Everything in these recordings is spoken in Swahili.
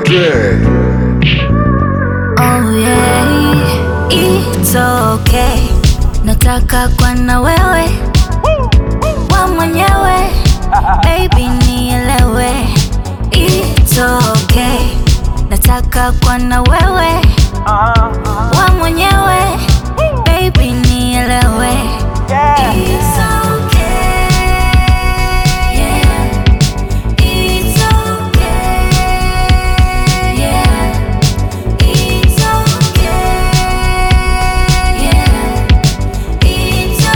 Baby. Oh yeah, it's okay. Nataka kwa na wewe wa mwenyewe, baby nielewe. It's okay. Nataka kwa na wewe wa mwenyewe, baby nielewe. It's okay. Yeah. It's okay. Yeah. It's okay. Yeah. It's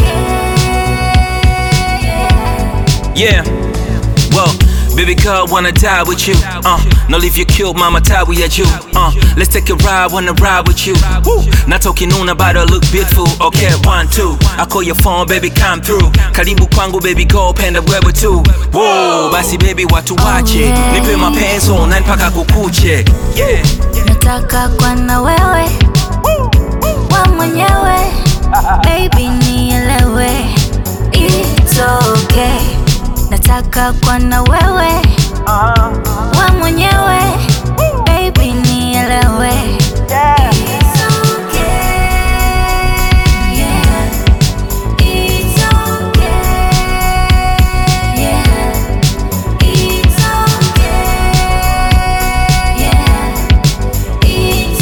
okay. Yeah. Well, baby girl, wanna die with you. Uh, no leave you killed, mama tie we at you. Uh, let's take a ride, wanna ride with you. Woo. Not talking on about her look beautiful. Okay, one, two. I call your phone, baby, come through. Karibu kwangu, baby, go penda wewe tu. Whoa, basi baby, watu wache. Nipe mapenzi online mpaka kukuche. Yeah. Nataka kwa na wewe wa mwenyewe, baby nielewe. It's okay. Nataka kwa na wewe wa mwenyewe, baby nielewe. It's okay. Yeah. It's okay. Yeah. It's okay. Yeah. It's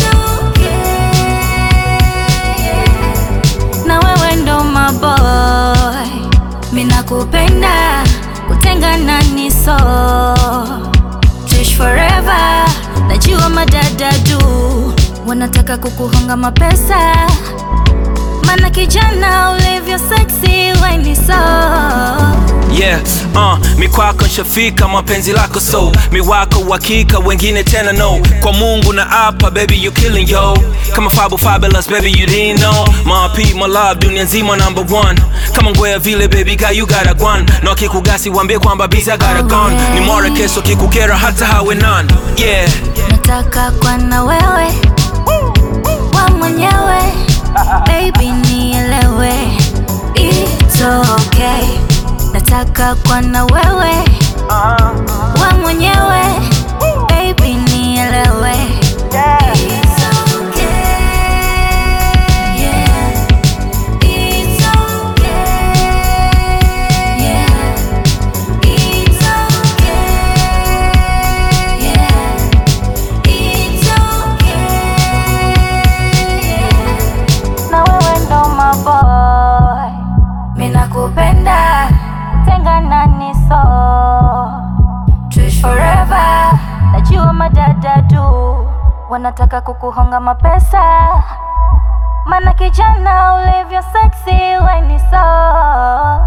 okay. Na wewe ndo maboy, mina kupenda, kutengana ni so Tuishi forever, najua madada du wanataka kukuhonga mapesa, mana kijana ulivyo sexy weni so Yeah, uh, mi kwako nshafika mapenzi lako so mi wako uhakika wengine tena no kwa mungu na apa baby you killing yo kama fabu fabulous baby you didn't know my P, my love dunia nzima number one kama ngwea vile baby guy you got a gwan na wakikugasi wambie kwamba busy I got a gun ni more keso kikukera hata hawe none yeah nataka kwa na wewe wa mwenyewe baby nielewe it's okay nataka kwa na wewe wa mwenyewe baby nielewe It's okay. Yeah. It's okay. Yeah. It's okay. Yeah. It's okay. Na wewe ndo maboy, mina kupenda, tengana ni so Tuishi forever, najua madada du wanataka kukuhonga mapesa, mana kijana ulivyo sexy weni so